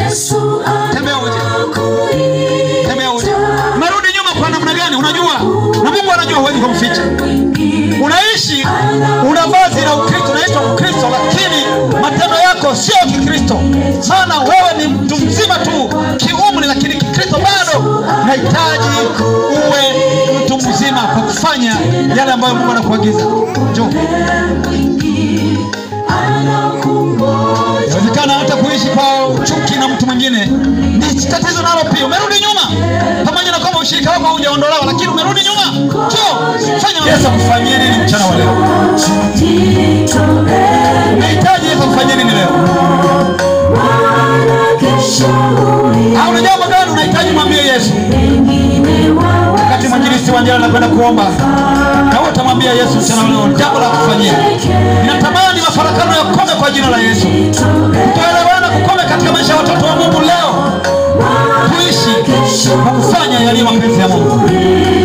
tembea uje tembea uje unarudi nyuma kwa namna gani unajua na mungu anajua huwezi kumficha unaishi una vazi la ukristo unaitwa mkristo lakini matendo yako sio kikristo maana wewe ni mtu mzima tu kiumri lakini kikristo bado nahitaji uwe mtu mzima kwa kufanya yale ambayo mungu anakuagiza njoo inawezekana hata kuishi kwa chuki na mtu mwingine ni tatizo nalo pia umerudi nyuma pamoja na kwamba ushirika wako haujaondolewa lakini umerudi nyuma jo fanya yesu akufanyie nini mchana wa leo unahitaji yesu akufanyie nini leo au una jambo gani unahitaji mwambie yesu wakati mwinjilisti wa njia anakwenda kuomba na wewe utamwambia yesu mchana wa leo jambo la kufanyia ninatamani mafarakano yakome kwa jina la yesu kutoelewana kukome katika maisha ya watoto wa mungu leo tuishi kwa kufanya yaliyo mapenzi ya mungu